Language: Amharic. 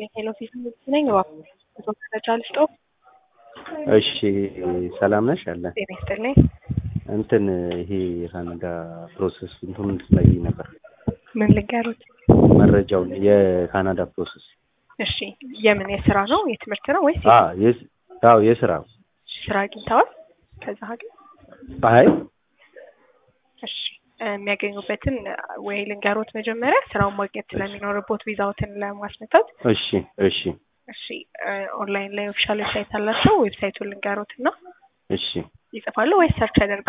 ይስጥልኝ። ሄሎ ፊት ነኝ። እባክዎ መረጃ ልስጦ። እሺ ሰላም ነሽ? አለ ጤና ይስጥልኝ። እንትን ይሄ የካናዳ ፕሮሰስ እንትኑን ላይ ነበር ምን ልንገሩት? መረጃውን የካናዳ ፕሮሰስ እሺ የምን የስራ ነው የትምህርት ነው ወይስ አ የስ- አዎ የስራ ስራ አግኝተዋል? ከዛ ሀገር አይ እሺ የሚያገኙበትን ወይ ልንገሮት መጀመሪያ ስራውን ማግኘት ስለሚኖርቦት ቪዛዎትን ለማስመታት እሺ እሺ እሺ ኦንላይን ላይ ኦፊሻል ዌብሳይት አላቸው ዌብሳይቱን ልንገሮት እና እሺ ይጽፋሉ ወይስ ሰርች ያደርጋሉ